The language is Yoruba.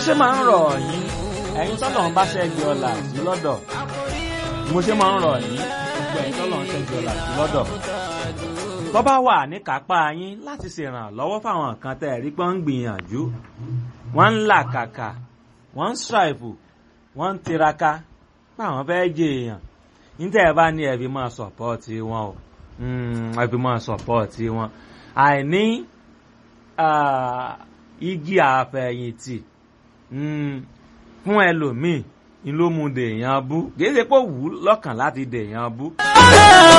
ṣe máa ń rọ̀ yín ẹ̀yin tọ́lọ̀ ń bá ṣẹ́gi ọ̀la sí lọ́dọ̀ mo ṣe máa ń rọ̀ yín gbogbo ẹ̀yin tọ́lọ̀ ń ṣẹ́gi ọ̀la sí lọ́dọ̀ tó bá wà ní kápá yín láti ṣèrànlọ́wọ́ fáwọn kan tẹ́ ẹ̀rí pé ń gbìyànjú wọ́n ń làkàkà wọ́n ń ṣàìfù wọ́n ń tiraka páwọn fẹ́ jẹ èèyàn níta ẹ bá ní ẹbí máa sọ̀pọ́ọ̀tì wọn o ẹbí máa sọ̀pọ́ọ̀tì wọn àìní igi àfẹ̀yìntì fún ẹlòmíì ni ló mú dèèyàn bú kì í ṣe pé ó wù ú lọ́kàn láti dèèyàn bú.